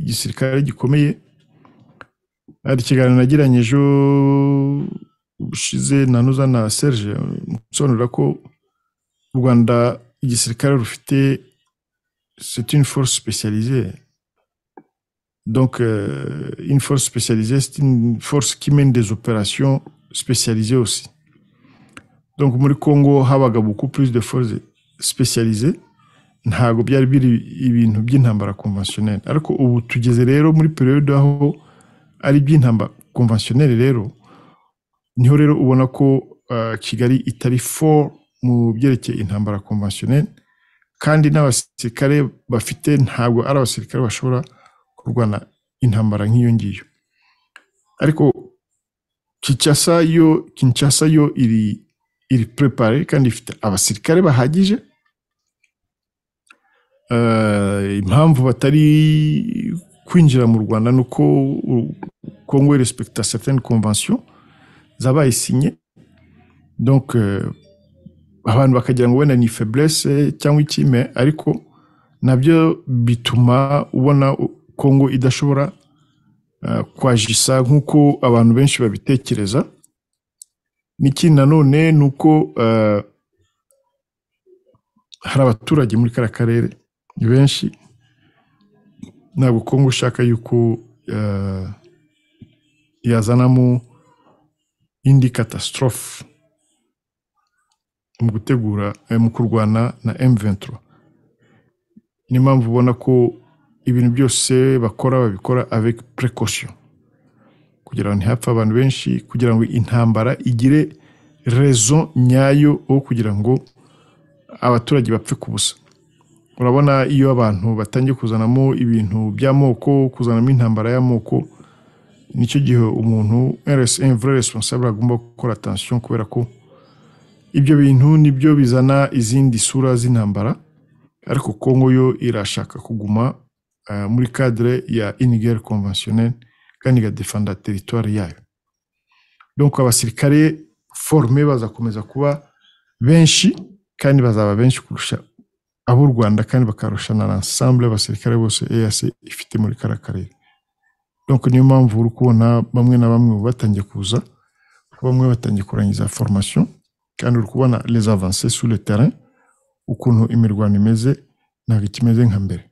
igisirikare gikomeye hari ikiganiro nagiranye ejo bushize nanuza na serge musobanurira ko u rwanda igisirikare rufite c'est une force spécialisée donc euh, une force spécialisée c'est une force qui mène des opérations spécialisées aussi donc muri congo habaga beaucoup plus de forces spécialisées ntabwo byari biri ibintu by'intambara konvensiyoneri ariko ubu tugeze rero muri periyode aho ari iby'intambara konvensiyoneri rero niho rero ubona ko kigali itari fo mu byerekeye intambara konvensiyoneri kandi n'abasirikare bafite ntabwo ari abasirikare bashobora kurwana intambara nk'iyo ngiyo ariko kinshasa yo kinshasa yo iri iri prepare kandi ifite abasirikare bahagije impamvu batari kwinjira mu rwanda ni uko kongo respecta certaine convention zabaye sinye donc abantu bakagira ngo wenda ni faiblesse cyangwa ikime ariko nabyo bituma ubona kongo idashobora kwajisa nk'uko abantu benshi babitekereza n'ikindi nanone ni uko hari abaturage muri kariya karere ni benshi ntabwo kongo ushaka yuko yazanamo indi katasitorofe mu gutegura mu kurwana na emuventuro niyo mpamvu ubona ko ibintu byose bakora babikora avec precaution kugira ngo ntihapfe abantu benshi kugira ngo intambara igire rezo nyayo wo kugira ngo abaturage bapfe ku busa urabona iyo abantu batangiye kuzanamo ibintu by'amoko kuzanamo intambara y'amoko nicyo gihe umuntu mvura responsable agomba gukora atansiyo kubera ko ibyo bintu nibyo bizana izindi sura z'intambara ariko kongo yo irashaka kuguma uh, muri cadre ya inigere conventionnel kandi igadefanda teritwari yayo donc abasirikare forme bazakomeza kuba benshi kandi bazaba benshi kurusha abo u rwanda kandi bakarushana ensemble abasirikare bose eac ifite muri kara karere donc niyo mpamvu uri kubona bamwe na bamwe batangiye kuza bamwe batangiye kurangiza formation kandi uri kubona les avancées sur le terrain ukuntu imirwano imeze ntabwo ikimeze nka mbere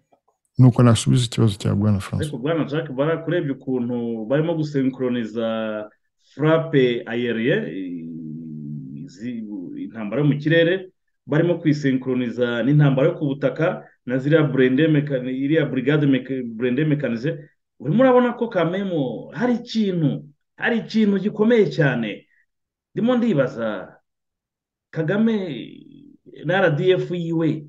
nuko nasubiza ikibazo cya bwana ariko francois bwana jack barakurebye ukuntu barimo gusenkroniza furape ayeriye intambara yo mu kirere barimo kuyisenkroniza n'intambara yo ku butaka na ziriya burende mekani iriya burigade meka- burende mekanize urimo urabona ko kamemo hari ikintu hari ikintu gikomeye cyane ndimo ndibaza kagame na rdf yiwe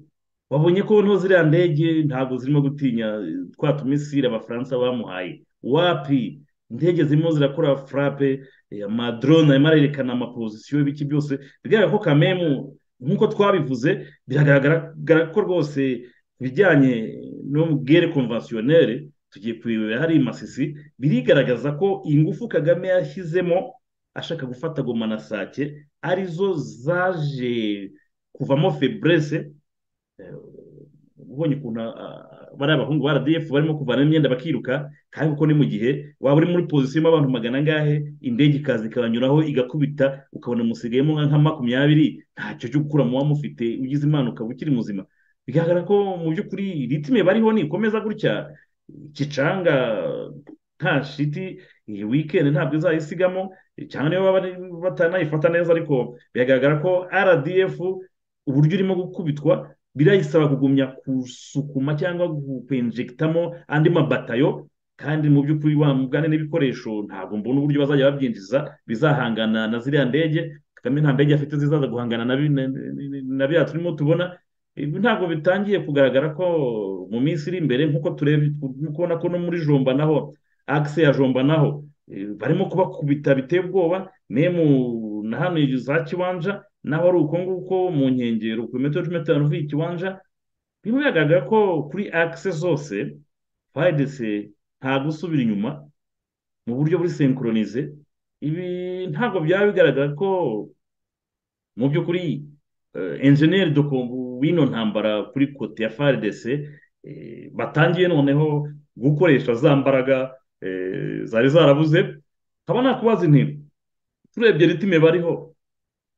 wabonye ko noneho ziriya ndege ntabwo zirimo gutinya twa tumisire abafaransa bamuhaye wapi indege zirimo zirakora furape amadrone arimo arerekana amapozisiyo y'ibiki byose bigaragara ko kamemu nk'uko twabivuze biragaragara ko rwose ibijyanye n'ubwere konvasiyoneri tugiye kurebera hari masisi birigaragaza ko ingufu kagame yashyizemo ashaka gufata goma na sake arizo zaje kuvamo feburese ubonye ukuntu ah, bariya bahungu ba rdf barimo kuvana imyenda bakiruka kandi kuko ni mu gihe waba uri muri pozisiyo irimo abantu magana angahe indege ikaza ikabanyuraho igakubita ukabona musigayemo nka- nka makumyabiri ntacyo cyo gukura mu wamufite ugize imana ukaba ukiri muzima bigaragara ko mu by'ukuri ritime bariho nikomeza gutya kicanga nta shiti iyi wikendi ntabwo izayisigamo cyangwa niba bari- batanayifata neza ariko biragaragara ko rdf uburyo urimo gukubitwa birayisaba kugumya gusukuma cyangwa gupenjegitamo andi mabatayo kandi mu by'ukuri wamugane n'ibikoresho ntabwo mbona uburyo bazajya babyinjiza bizahangana na ziriya ndege kagame nta ndege afite zizaza guhangana na bi- na- na- na biriya turimo tubona ibi ntabwo bitangiye kugaragara ko mu minsi iri imbere nk'uko turebye turimo kubona ko no muri jomba naho akise ya jomba naho eh, barimo kubakubita biteye ubwoba memu na hano za kiwanja naho ari uko nguko mu nkengero ku bimetero cumi n'atanu uvuye ikiwanja birimo biragaragara ko kuri akise zose fayidese nta gusubira inyuma mu buryo buri senkoronize ibi ntabwo byaba bigaragara ko mu by'ukuri eh, enjeniyeri doko w'ino ntambara kuri kote ya fayidese batangiye noneho gukoresha za mbaraga eh, zari zarabuze nkaba nakubaza inti turebye ritime bariho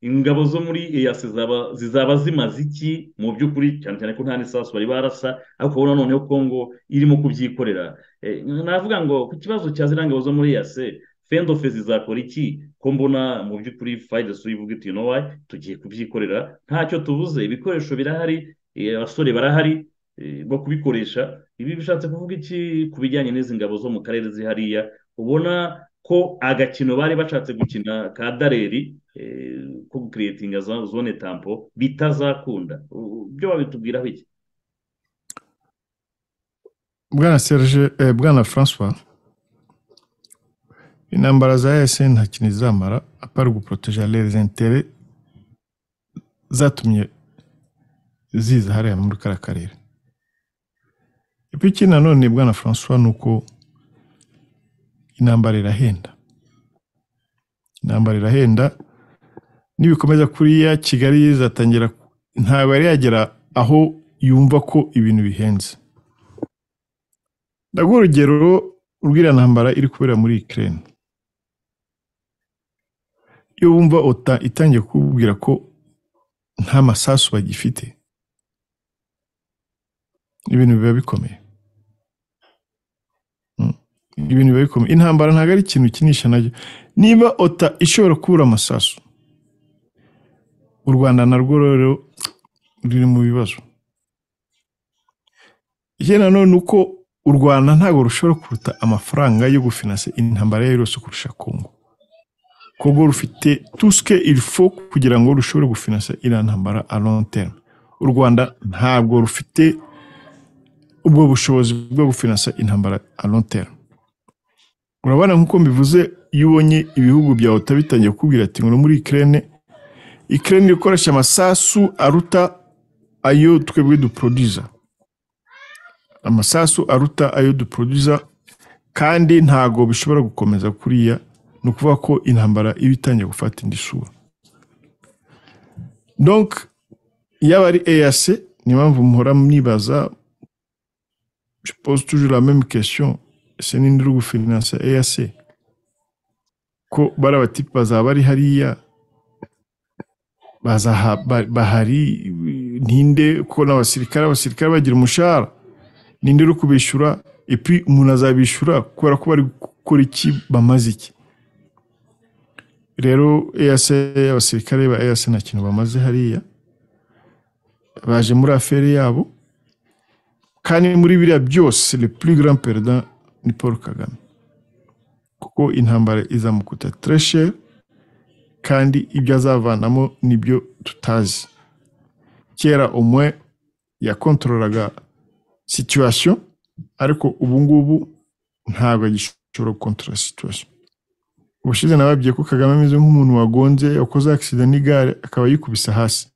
ingabo zo muri eyase zaba- zizaba zimaze iki mu by'ukuri cyane cyane ko nta n'isasu bari barasa ariko ubona noneho kongo irimo kubyikorera Eh, navuga ngo ku kibazo cya ziriya ngabo zo muri eyase fendofe zizakora iki ko mbona mu by'ukuri fayidesu ivuga iti nowa tugiye kubyikorera ntacyo tubuze ibikoresho birahari eh, abasore barahari eh, bo kubikoresha ibi bishatse kuvuga iki ku bijyanye n'izi ngabo zo mu karere zihariya ubona ko agakino bari bashatse gukina ka dareri eh, ko gukiriyetinga za- zone tampo bitazakunda U- byo babitubwiraho iki bwana serge eh, bwana francois intambara za ese nta kintu izamara apari guproteja les intérêts zatumye ziza hariya muri kara karere ipi ikindi nanone bwana francois ni uko intambara irahenda intambara irahenda nibikomeza kuriya kigali izatangira ntabwo yari yagera aho yumva ko ibintu bihenze ndaguha urugero rw'iriya ntambara iri kubera muri Ukraine iyo wumva OTA itangiye kukubwira ko nta masasu bagifite ibintu biba bikomeye Mm. ibintu biba bikomeye intambara ntabwo ari ikintu ukinisha nacyo niba OTA ishobora kubura amasasu u Rwanda narwo rero ruri mu bibazo ikindi nanone uko u rwanda ntabwo rushobora kuruta amafaranga yo gufinansa intambara yayo yose kurusha kongo kongo rufite tuske ilfo kugira ngo rushobore gufinansa iriya ntambara a long terme u rwanda ntabwo rufite ubwo bushobozi bwo gufinansa intambara a long terme urabona nk'uko mbivuze iyo ubonye ibihugu bya ota bitangiye kukubwira ati ngo ni muri ikirere ikirere ikoresha amasasu aruta ayo twebwe duproduza amasasu aruta ayo duproduza kandi ntago bishobora gukomeza kuriya ni ukuvuga ko intambara iba itangiye gufata indi sura donc yaba ari EAC ni impamvu muhora mwibaza je pose toujours la même question ese ninde uri gufinansa EAC ko bariya batipe bazaba bari hariya bazaha ba- bahari ninde kuko n'abasirikare abasirikare bagira umushahara ninde uri kubishyura epi umuntu azabishyura kubera ko bari gukora iki bamaze iki rero EAC abasirikare ba EAC nta kintu bamaze hariya baje muri aferi yabo kandi muri biriya byose le plus grand perdant ni Paul Kagame kuko intambara izamukuta très cher kandi ibyo azavanamo nibyo tutazi kera umwe yakontorolaga situwasiyo ariko ubu ngubu ntabwo agishobora gukontorora situwasiyo ubushize nababwiye ko kagame ameze nk'umuntu wagonze wakoze agisida n'igare akaba yikubise hasi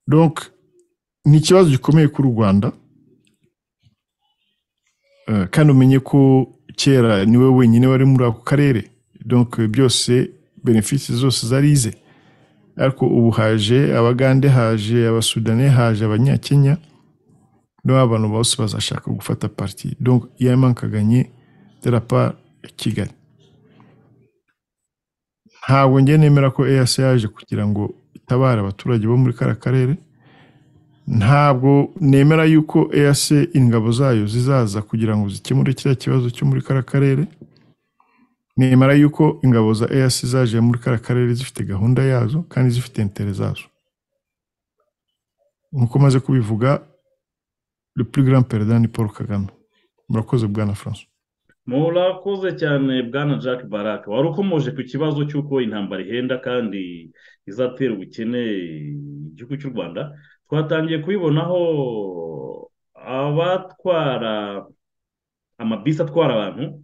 donc ni ikibazo gikomeye kuri u rwanda Eh, kandi umenye ko kera niwe wenyine wari muri ako karere donc byose benefisi zose zari ize ariko ubu haje abagande haje abasudani haje abanyakenya niba abantu bose bazashaka gufata parti donc yamankaganye de la part ya kigali ntabwo njye nemera ko EAC yaje kugira ngo itabare abaturage bo muri kara karere ntabwo nemera yuko EAC ingabo zayo zizaza kugira ngo zikemure kiriya kibazo cyo muri kara karere nemera yuko ingabo za EAC zaje muri kara karere zifite gahunda yazo kandi zifite intere zazo nk'uko maze kubivuga le plus grand perdant ni paul kagame murakoze bwana francois murakoze cyane bwana jack barak wari ukomoje ku kibazo cy'uko intambara ihenda kandi izatera ubukene igihugu cy'u rwanda twatangiye kubibonaho abatwara amabisi atwara abantu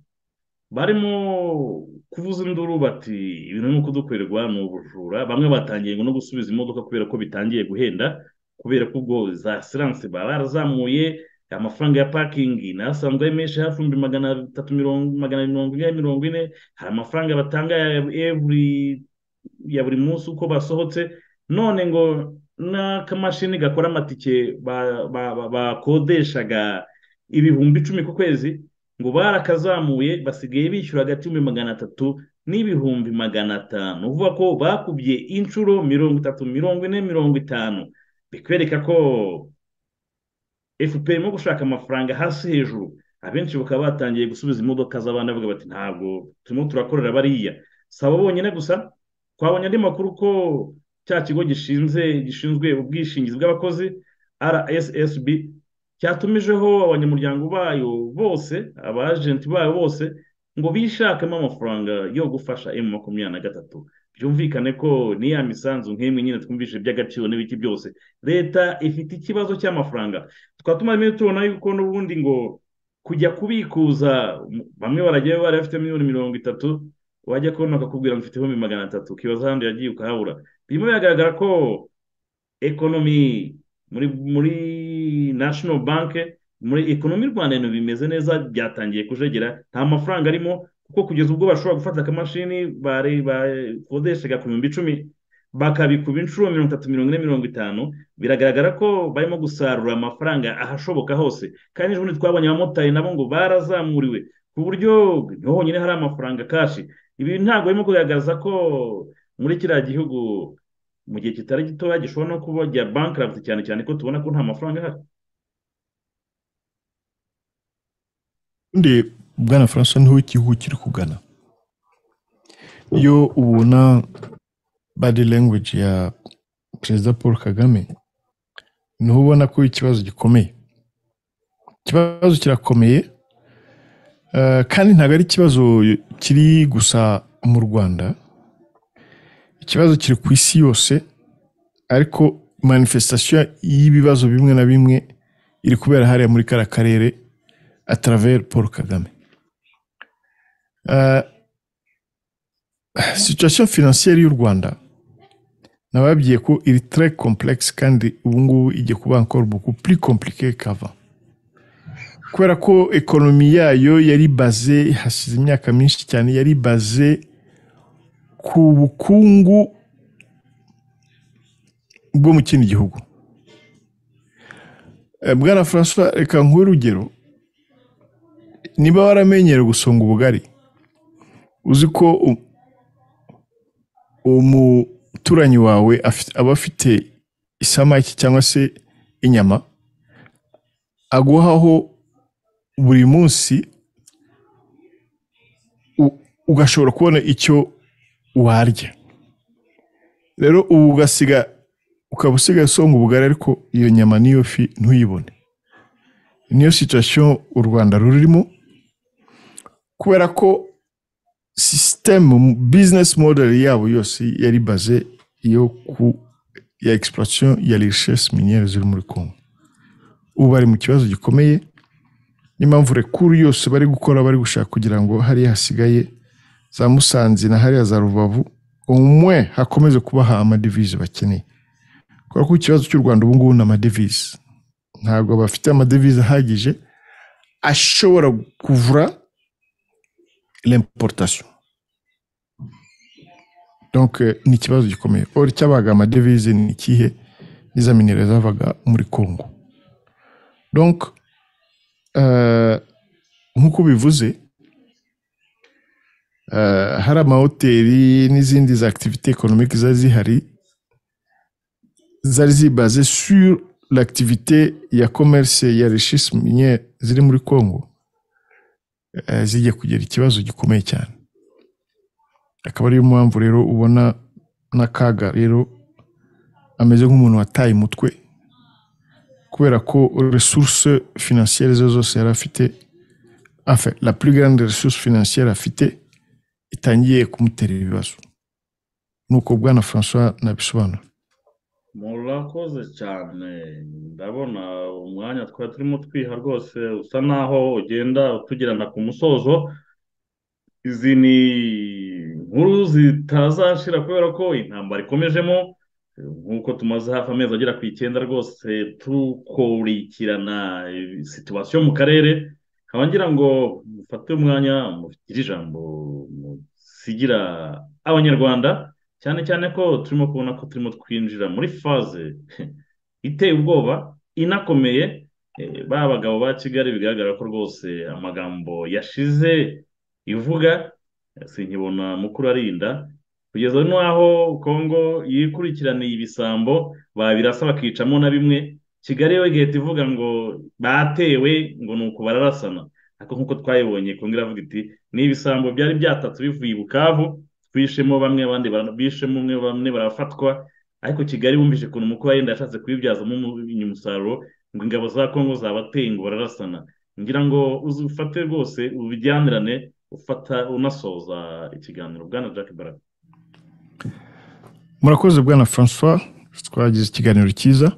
barimo kuvuza induru bati ibintu ni ukudukorerwa ni ubujura bamwe batangiye ngo no gusubiza imodoka kubera ko bitangiye guhenda kubera ko ubwo za siranse baba barazamuye amafaranga ya pakingi nayo asanzwe ari menshi hafi ibihumbi magana atatu mirongo magana mirongo ine mirongo ine hari amafaranga batanga ya every- ya buri munsi uko basohotse none ngo n'akamashini gakora amatike ba- ba- ba- bakodeshaga ibihumbi icumi ku kwezi ngo barakazamuye basigaye bishyura hagati y'ibihumbi magana atatu n'ibihumbi magana atanu uvuga ko bakubye inshuro mirongo itatu mirongo ine mirongo itanu bikwereka ko fpr irimo gushaka amafaranga hasi hejuru abenshi bakaba batangiye gusubiza imodoka z'abana bavuga bati ntabwo turimo turakorera bariya si abo bonyine gusa twabonye andi makuru ko cya kigo gishinze gishinzwe ubwishingizi bw'abakozi rssb cyatumijeho abanyamuryango bayo bose abajenti bayo bose ngo bishakemo amafaranga yo gufasha emu makumyabiri na gatatu byumvikane ko n'iya misanzu nk'imwe nyine twumvise iby'agaciro n'ibiki byose leta ifite ikibazo cy'amafaranga tukaba tumarimo tubona yuko n'ubundi ngo kujya kubikuza m- bamwe barajyayo bari bafite miliyoni mirongo itatu wajya kubona bakakubwira ngo ufite ibihumbi magana atatu ukibaza ahandi yagiye ukahabura birimo biragaragara ko ekonomi muri muri national bank muri ekonomi y'u rwanda ibintu bimeze neza byatangiye kujegera nta mafaranga arimo kuko kugeza ubwo bashobora gufata akamashini bari bakodeshaga ku bihumbi icumi bakabikuba inshuro mirongo itatu mirongo ine mirongo itanu biragaragara ko barimo gusarura amafaranga ahashoboka hose kandi ejo bundi twabonye abamotari nabo ngo barazamuriwe ku buryo niho honyine hari amafaranga kashi ibi ntabwo birimo kugaragaza ko muri kiriya gihugu mu gihe kitari gitoya gishobora no kuba jya bankarabuti cyane cyane ko tubona ko nta mafaranga ahari undi bwana francois niho igihugu kiri kugana iyo ubona body language ya perezida paul kagame niho ubona ko ikibazo gikomeye ikibazo kirakomeye eh, kandi ntabwo ari ikibazo kiri gusa mu rwanda ikibazo kiri ku isi yose ariko manifestation y'ibibazo bimwe na bimwe iri kubera hariya muri kara karere à travers Paul Kagame. Euh, situation financière y'u Rwanda nababwiye ko iri tere kompuregisi kandi ubu ngubu ijya kuba ankora buku puri kompurike kava kubera ko ekonomi yayo yari baze hashize imyaka myinshi cyane yari baze ku bukungu bwo mu kindi gihugu Eh, bwana francois reka nk'urugero urugero niba waramenyereye gusonga ubugari uzi ko u- umuturanyi wawe afite- aba afite isamaki cyangwa se inyama aguhaho buri munsi u- ugashobora kubona icyo warya rero ubu ugasiga ukaba usigaye usonga ubugari ariko iyo nyama n'iyo fi ntuyibone niyo situwasiyo u rwanda rurimo kubera ko sisitemu bizinesi modeli yabo yose yari baze yo ku ya egisipuratisiyo ya rishesi miniyeri ziri muri kongo ubu bari mu kibazo gikomeye niyo mpamvu rekuru yose bari gukora bari gushaka kugira ngo hariya hasigaye za musanze na hariya za rubavu umwe hakomeze kubaha amadivize bakeneye kubera ko ikibazo cy'u rwanda ubu ngubu ni amadevize ntabwo bafite amadevize ahagije ashobora kuvura l'importation donc eh, ni ikibazo gikomeye or cyabaga amadevize ni ikihe n'iza minere zavaga muri congo donc eh, nk'uko bivuze eh, hari amahoteli n'izindi za activité économique zari zihari zari zibaze sur l'activité ya commerce ya richesse minière ziri muri Congo eh, zijya kugira ikibazo gikomeye cyane akaba ariyo mpamvu rero ubona n'akaga rero ameze nk'umuntu wataye umutwe kubera ko resource financière zo zose yari afite enfin la plus grande ressource financière afite itangiye kumutera ibibazo nuko bwana François nabisobanura murakoze cyane ndabona umwanya twari turimo twiha rwose usa naho ugenda utugirana ku musozo izi ni inkuru zitazashira kubera ko intambara ikomejemo nk'uko tumaze hafi amezi agera ku icyenda rwose tukurikirana situwasiyo mu karere nkaba ngira ngo mufate umwanya mufitire ijambo musigira abanyarwanda cyane cyane ko turimo kubona ko turimo twinjira muri faze iteye ubwoba inakomeye eh, ba bagabo ba kigali bigaragara ko rwose amagambo yashize ivuga eh, sinkibona mukuru arinda kugeza n'aho kongo yikurikiraniye ibisambo babirasa bakicamo na bimwe kigali yo igahita ivuga ngo batewe ngo ni uku bararasana ariko nk'uko twayibonye kongo iravuga iti ni ibisambo byari byatatse bivuye i bukavu bishemo bamwe abandi bara- bishemo umwe bamwe barafatwa ariko kigali bumvise ukuntu umukuru wenda yashatse kubibyazamo umu- umusaruro ngo ingabo za kongo zabateye ngo bararasana ngira ngo uzi ufate rwose ubijyanirane ufata unasoza ikiganiro bwana jack baraka murakoze bwana francois twagize ikiganiro cyiza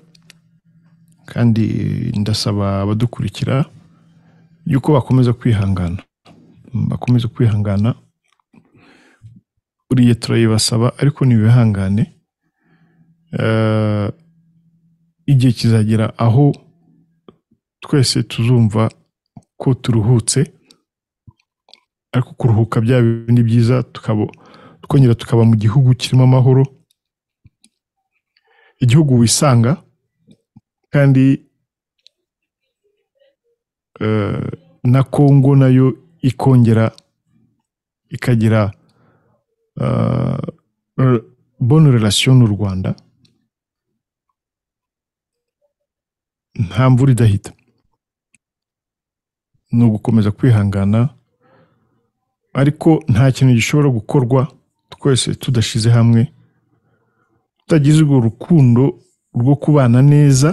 kandi ndasaba abadukurikira yuko bakomeza kwihangana bakomeza kwihangana buriya turayibasaba ariko ntibihangane Eh, igihe kizagera aho twese tuzumva ko turuhutse ariko kuruhuka bya bindi byiza tukaba twongera tukaba mu gihugu kirimo amahoro igihugu wisanga kandi eh, na kongo nayo ikongera ikagira eh, re- bonne relation n'u rwanda nta mvura idahita ni ugukomeza kwihangana ariko nta kintu gishobora gukorwa twese tudashyize hamwe tutagize urwo rukundo rwo kubana neza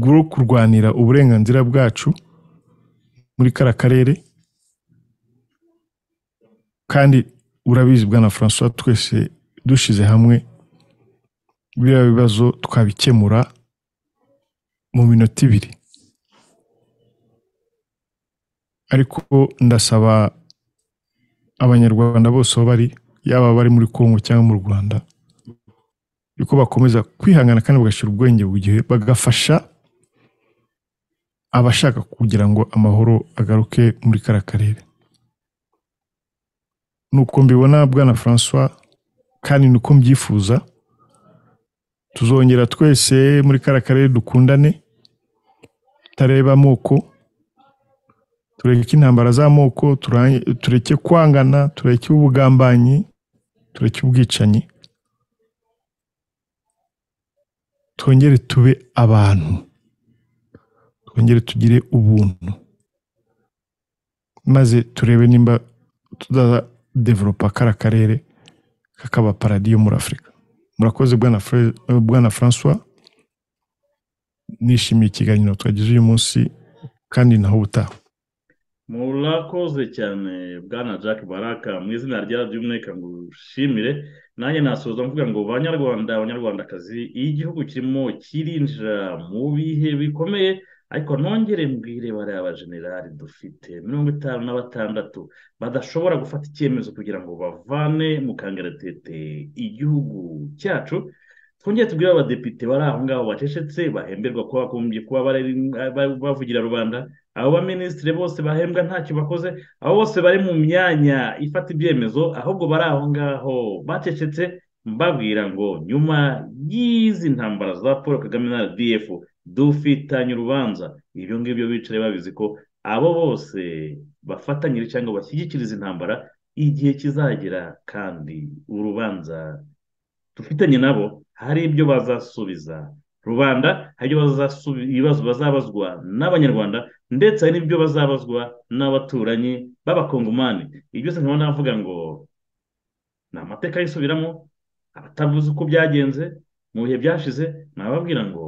rwo kurwanira uburenganzira bwacu muri kara karere kandi urabizi bwana francois twese dushyize hamwe biriya bibazo twabikemura mu minota ibiri ariko ndasaba abanyarwanda bose aho bari yaba abari muri kongo cyangwa mu rwanda yuko bakomeza kwihangana kandi bagashyira ubwenge ku gihe bagafasha abashaka kugira ngo amahoro agaruke muri kariya karere nuko mbibona bwana francois kandi ni uko mbyifuza tuzongera twese muri kariya karere dukundane tutareba amoko tureke intambara z'amoko turangi- tureke kwangana tureke ubugambanyi tureke ubwicanyi twongere tube abantu twongere tugire ubuntu maze turebe nimba tuzadevelopa kara karere kakaba paradiyo muri afurika murakoze bwana Fre- eh, bwana francois nishimiye ikiganiro twagize uyu munsi kandi naho ubutaha murakoze cyane bwana jack baraka mu izina rya by'umwuka ngo ushimire nanjye nasoza mvuga ngo banyarwanda abanyarwandakazi iyo igihugu kirimo kirinjira mu bihe bikomeye ariko nongere mbwire bariya bajenerali dufite mirongo itanu na batandatu badashobora gufata icyemezo kugira ngo bavane mu kangaratete igihugu cyacu twongere tubwire abadepite bari aho ngaho bacecetse bahemberwa ko bagombye kuba bari- bavugira rubanda abo baminisitiri bose bahembwa ntacyo bakoze abo bose bari mu myanya ifata ibyemezo ahubwo bari aho ngaho bacecetse mbabwira ngo nyuma y'izi ntambara za paul kagame na rdf dufitanye urubanza ibyo ngibyo bicare babizi ko abo bose bafatanyije cyangwa bashyigikira izi ntambara igihe kizagera kandi urubanza dufitanye nabo hari ibyo bazasubiza rubanda hari ibyo bazasubi- ibibazo bazabazwa n'abanyarwanda ndetse hari n'ibyo bazabazwa n'abaturanyi b'abakongomani ibyo byose nkaba navuga ngo ni amateka yisubiramo abatavuze uko byagenze mu bihe byashize nababwira ngo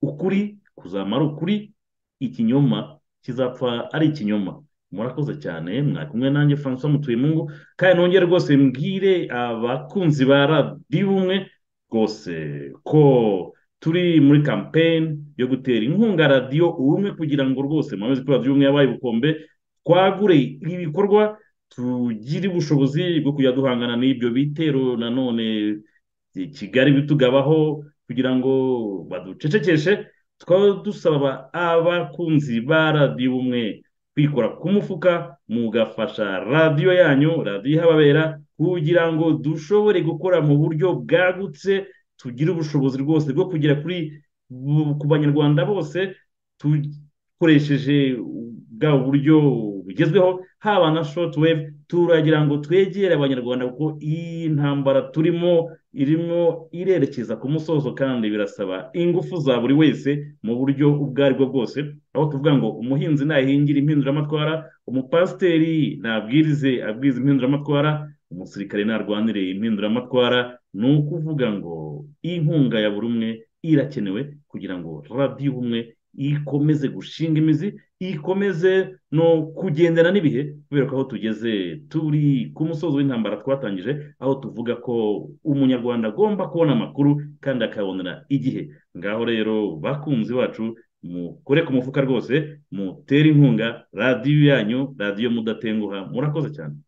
ukuri kuzamara ukuri ikinyoma kizapfa ari ikinyoma murakoze cyane mwari kumwe nanjye francois mutuyemungu kandi nongere rwose mbwire abakunzi ba radiyo ubumwe rwose ko turi muri kampeyini yo gutera inkunga radiyo ubumwe kugira ngo rwose mwamezi ko radiyo ubumwe yabaye ubukombe twagure ibikorwa tugire ubushobozi bwo kujya duhangana n'ibyo bitero nanone kigali bitugabaho kugira ngo baducecekeshe tukaba dusaba abakunzi ba radiyo ubumwe kwikora ku mufuka mugafasha radiyo yanyu radiyo ihababera kugira ngo dushobore gukora mu buryo bwagutse tugire ubushobozi rwose bwo kugera kuri bu- ku banyarwanda bose dukoresheje bwa buryo bugezweho haba na shortwave turagira ngo twegere abanyarwanda kuko iyi ntambara turimo irimo irerekeza ku musozo kandi birasaba ingufu za buri wese mu buryo ubwo ari bwo bwose aho tuvuga ngo umuhinzi nahingira impinduramatwara umupasiteri nabwirize abwiriza impinduramatwara umusirikare narwanire impinduramatwara ni ukuvuga ngo inkunga ya buri umwe irakenewe kugira ngo radiyo ubumwe ikomeze gushinga imizi ikomeze no kugendana n'ibihe kubera ko aho tugeze turi ku musozi w'intambara twatangije aho tuvuga ko umunyarwanda agomba kubona amakuru kandi akabonera igihe ngaho rero bakunzi bacu mukore ku mufuka rwose mutere inkunga radiyo yanyu radiyo mudatenguha murakoze cyane